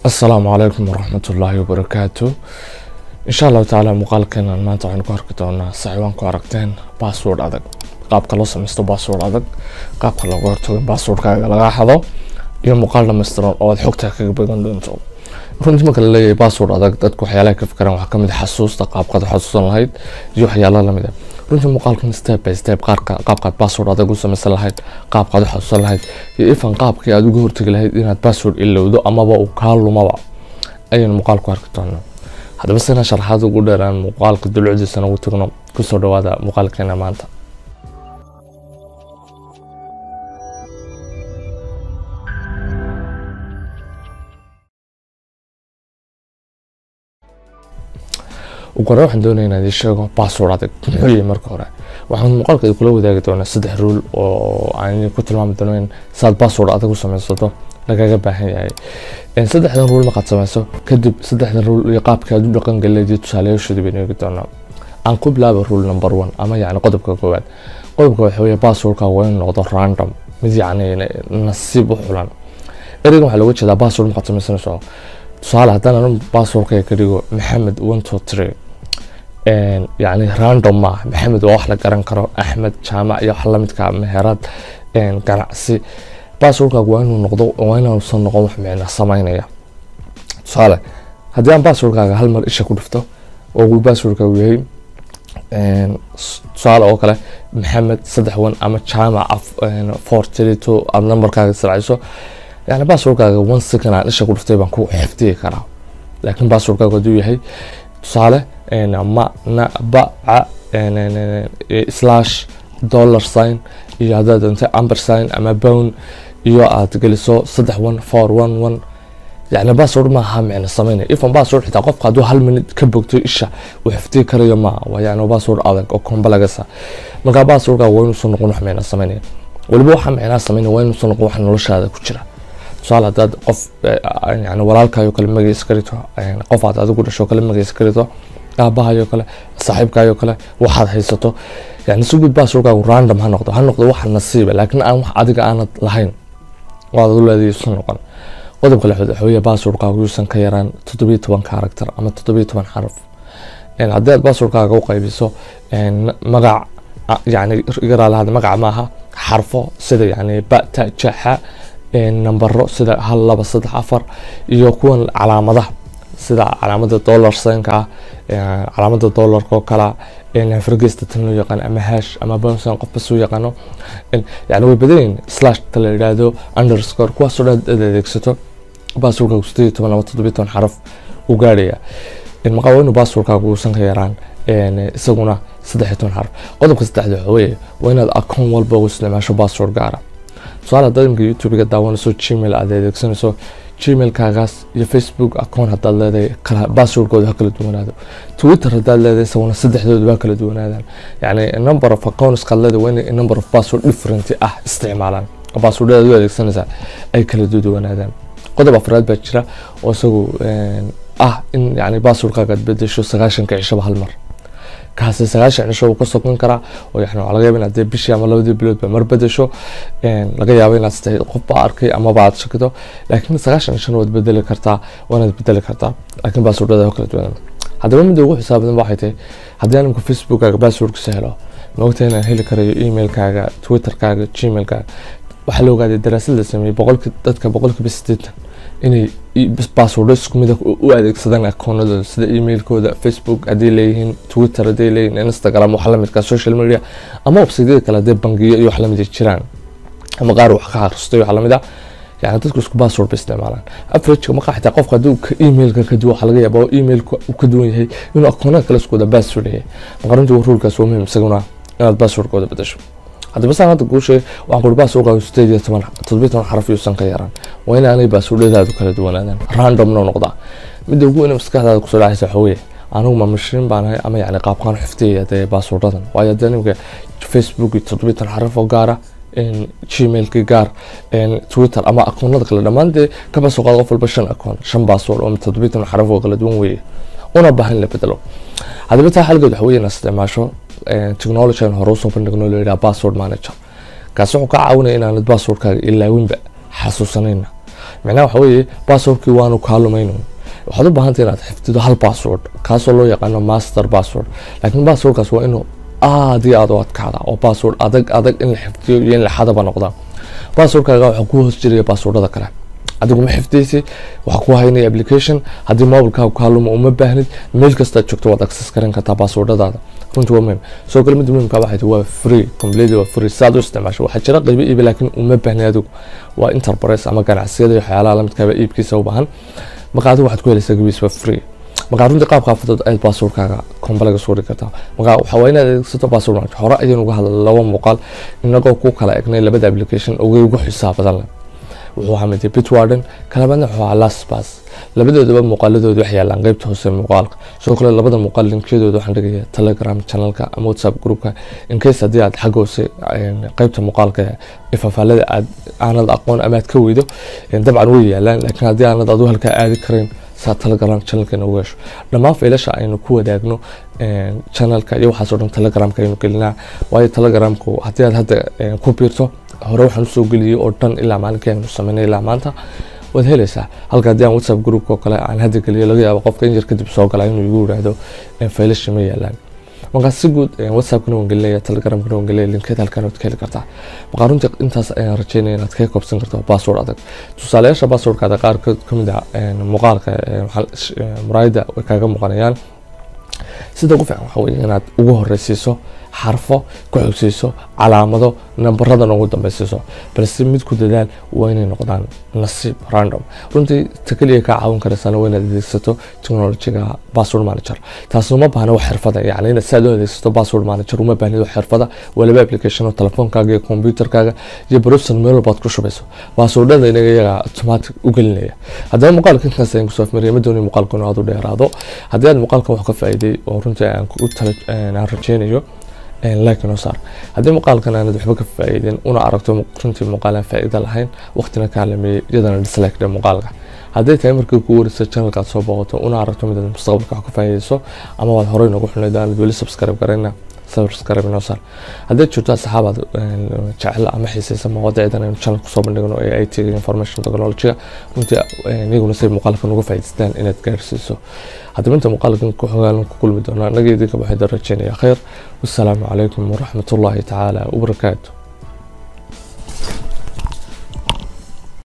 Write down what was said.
asalaamu calaykum waraxmatullaahi wabarakaatu insha allahu tacaala muuqaalkeenan maanta waxaynu ku arki doonaa saxiibaan ku aragteen bassword adag qaabka loo samaysto bassword adag qaabka looga hortago in basswordkaaga laga xado iyo muuqaal dhammaystiran oo aad xogtaa kaga bagan doonto runtii marka la leeyahay bassword adag dadku waxyaalaha ka fikiraan waxaa kamid xasuusta qaabkaad xasuusan lahayd iyo waxyaala lamid ah runtii muuqaalkan step by step qaarka qaabkaad bassword adag u samaysan lahayd qaabkaad u xasuusan lahayd iyo ifan qaabkii aad uga hortagi lahayd inaad bassword ilowdo amaba uu kaa lumaba ayaynu muuqaalku arki doonaa haddaba sina sharaxaad ugu dheeraan muuqaalka dulucdiisana ugu tagno kusoo dhawaada muuqaalkeena maanta ugu hore waxaan doonaya inaan idin sheego bassword adag muxuu yahay marka hore waxaan muuqaalka kula wadaagi doonaa saddex ruul oo aan ku tilmaami doono in saad bassword adag u samaysato lagaga baahan yahay saddexdan ruul markaad samayso kadib saddexdan ruul iyo qaabka aad u dhaqan galeedii tusaalayaashooda baynu eegi doonaa aan ku bilaaba ruul number one ama yacni qodobka koowaad qodobka waxa weeye basswordka waa inuu noqdo random mid yacni nasiib u xulan ereygan waxaa looga jeedaa bassword markaad samaysanayso tusaale haddaan anu basswordkayga ka dhigo maxamed one two three yacni random ma maxamed waa wax la garan karo axmed jaamac iyo wax lamidka meherad ganacsi basswordkaagu waa inuu noqdo waa inuusan noqon wax micna samaynaya tusaale haddii aan basswordkaaga hal mar isha ku dhifto oo uu basswordkaagu yahay tusaale oo kale maxamed saddex wan ama jaamac four three two aad nambarkaaga sircayso yani basswordkaaga one second aan isha ku dhiftay baan ku xifdigi karaa laakiin basswordkaagu hadduu yahay tusaale ma na ba ca slash dollar sign iyo haddaad doonta amber sign ama bown iyo aad geliso saddex one four one one yani bassword maaha micno sameynaya ifan bassword xitaa qofka hadduu hal minute ka bogto isha uu xifdigi karayo maaha waa yani bassword adag oo kombalagasa markaa basswordka waa inuusan noqon wax micno sameynaya weliba waxa micnaha sameynaya waa inuusan noqon wax noloshaada ku jira tusaale haddaad qof yani walaalkaayo kale magaciisa ka rito qof aad adigu dhasho kale magaciisa ka rito aabahayo kale saaxiibkaayo kale waxaad haysato yani si guud basswordkaagu random ha noqdo ha noqdo wax nasiiba laakiin aan wax adiga aanad lahayn waad u leedahay isu noqon qodobka lixaad waxa weeye basswordkaagu yuusan ka yaraan toddobiyo toban character ama toddobiyo toban xaraf haddii aad basswordkaaga u qaybiso magac yani igaraalahaad magac maaha xarfo sida yani bata jaxa nambaro sida hal laba saddex afar iyo kuwan calaamadaha sida calaamada dollar signka ah calaamada dollarka oo kala fargesta tan loo yaqaano ama hash ama bonsan qof bas u yaqaano yani way badanyihin slash ta la yidhaahdo underscore kuwaasoo dhan aad adeegsato basswordkaagu sideed iyo toban ama toddobiyo toban xaraf u gaarhaya maqaa waa inuu basswordkaagu uusan ka yaraan isaguna saddex iyo toban xaraf qodobka saddexda waxa weeye waa inaad akoon walba u isticmaasho bassword gaara tusaale haddaad imika youtube-ga daawanayso gmail aad adeegsanayso gmailkaagaas iyo facebook account haddaad leedahay kala basswordkooda ha kala duwanaado twitter haddaad leedahay isaguna saddexdooda ha kala duwanaadaan yani number of accounts kaad leedahay waa inay number of password different ah isticmaalaan basswordada u adeegsanaysaa ay kala duwanaadaan qodob afraad baa jira oo isagu ah in yani basswordkaaga aad bedesho sagaashanka cishaba hal mar kaasi sagaashan cisho uu ka sokon karaa oo yani waxaa laga yaaba inaad dee bishii ama labadii biloodba mar bedesho laga yaabo inaad stahay qof baa arkay amaba aad shakido laakiin sagaashan cishona waad bedeli kartaa waanaad bedeli kartaa laakiin basswordada kala duwan haddaba midda ugu xisaab badan waxay tahay haddii aan imka facebookkaaga basswordkiisa helo maogtahay inaan heli karayo emailkaaga twitterkaaga gmailkaaga waxaa la ogaaday daraasad la sameeyey boqolki dadka boqolkiiba sideetan inay basswordo isku mid u adeegsadaan akoonadooda sida emailkooda facebook hadday leeyihiin twitter hadday leeyihiin instagram wax lamidka social media ama websaydyada kale hadday bangiyo iyo wax lamid jiraan ama qaar wax ka akristay wax lamid ah yani dadku isku bassword bay isticmaalaan averageka markaa xitaa qofka hadduu emailka ka duwan waxaa laga yaaba emailka uu ka duwan yahay inuu akoonada kale isku wada bassword yahay maqarintu ruulkaas waa muhiim isaguna inaad basswordkooda bedasho haddaba saan hadda kuu sheegay waxaan kuri basswordkaagu sideed iyo toban toddobiyo toban xaraf yuusan ka yaraan waa in aanay basswordadaadu kala duwanaadaan randomna noqdaa midda ugu weyn maskaxdaada kusoo dhacaysa waxa weeye anigu ma mashiin baan ahay ama yani qaabkaan xifdiyaya dee basswordadan waayo haddii nimka facebook iyo toddobiyo toban xaraf oo gaara gmailki gaar twitter ama akoonada kale dhammaan dee kaba soo qaada qof walba shan akoon shan bassword oo toddobiyo toban xaraf oo kala duwan weeye una baahan in la bedelo haddaba taa xalgeed waxa weeye inaad isticmaasho technology aan hore usoo bandhigno loo yidhaha password manager kaasi wuxuu ka caawinaya inaanad passwordkaaga ilaawinba xasuusanayna micnaha waxa weeye basswordkii waanu kaa lumayno waxaad u baahantay inaad xifdido hal bassword kaasoo loo yaqaano master bassword laakiin basswordkaas waa inuu aad iyo aad u adkaada oo bassword adag adag in la xifdiyo iyo in la xadaba noqda basswordkaaga waxaa ku hoos jiraya basswordada kale adigu ma xifdaysi waxaa ku haynaya application haddii mobilkaaga kaa lumo uma baahnid meel kastaad joogto waad access garan kartaa basswordadaada runtii waa muhim soo kale midda muhimka waxay tahay waa free completely waa free saad u isticmaasho waxaa jira qaybo iibi laakiin uma baahni adigu waa enterprise ama ganacsiyada iyo waxyaalaha lamidkaaba iibkiisa u baahan marka adigu waxaad ku helaysaa gabiis waa free markaa runtii qaab xaafadood ayaad basswordkaaga kombalaga soo dhigi kartaa markaa waxaa waa inaad adeegsato bassword manager hore ayaan uga hadlay laba muuqaal inagoo ku kala egnay labada application uga ugu xisaab badan leh wuxuu ahaa mid bitwarden kalabaadna wuxuu ahaa lastbas labadoodaba muuqaaladooda wax yaalaan qeybta hoose muuqaalka sidoo kale labada muuqaal linkiyadooda waxaan dhigaya telegram channelka ama whatsapp groupka incase haddii aad xagga hoose qeybta muuqaalka ifafaalada aad aanad aqoon ama aad ka weydo dabcan way yaalaan laakiin haddii aanad adu halkaa aadi karayn saa telegram channelka inoogu hesho dhammaan faylasha aynu ku wadaagno channelka iyo waxaasoo dhan telegramka aynu gelinaa waayo telegramku haddii aad hadda ku biirto hore waxaan usoo geliyey oo dhan ilaa maalinkii aynu sameynay ilaa maanta waad helaysaa halka haddii aan whatsapp groupka oo kale aan hadda geliyo laga yaabo qofka in yar kadib soo gala inuu igu yidhaahdo faylashi ma yaalaan markaa si guud whatsappkana waan gelinaya telegramkana waan gelinaya linkeed halkan waad ka heli kartaa markaa runtii intaas ayaan rajeynaya inaad kaga koobsan karto bassword adag tusaalayaasha basswordkaada qaar ka mid ah muuqaalka muraayada way kaaga muuqanayaan sida ugu fiican waxa weye inaad ugu horeysiiso xarfo ku xogsiiso calaamado nambaradan ugu dambeysiiso balse mid ku dadaal waa inay noqdaan nasiib random runtii ta keliya kaa caawin karaysana waa inaad adeegsato technologiga password manager taas uma baahna wax xirfada yani inaad si aad u adeegsato password manager uma baahnid wax xirfada waa laba application oo telefoonkaaga iyo computerkaaga iyo browser meel walbaad ku shubayso passwordada inaga iyaga automatic u gelinaya haddaba muuqaalka intaas ayaan kusoo afmariyay ma doonay muuqaalka inuu aad u dheeraado haddii aad muuqaalkan wax ka faa'iiday oo runtii aan ku tala aan rajeynayo like noo saar haddii muuqaalkan aanad waxba ka faa'iidin una aragto runtii muuqaal aan faa'iida lahayn waqtina kaa lameeyey iyadana dislike dhe muuqaalka hadday tahay markii kugu warisa channelka aad soo booqato una aragto mid aad mustaqbalka wax ka faa'iidayso ama waad horey noogu xulnayd aanad weli subscribe garayna subscribe noo saar haddii jirto asxaabaad jecel ama xiisaysa mawadiicdan aynu channel kusoo bandhigno ee IT information technology runtii iyaguna say muuqaalkan uga faa'iidaystaan inaad gaarsiiso haddaba inta muuqaalkan ku xogaalan ku kulmi doonaa annaga idinka waxay rajeynaya khayr wassalaamu calaykum waraxmatullaahi tacaala wabarakaatu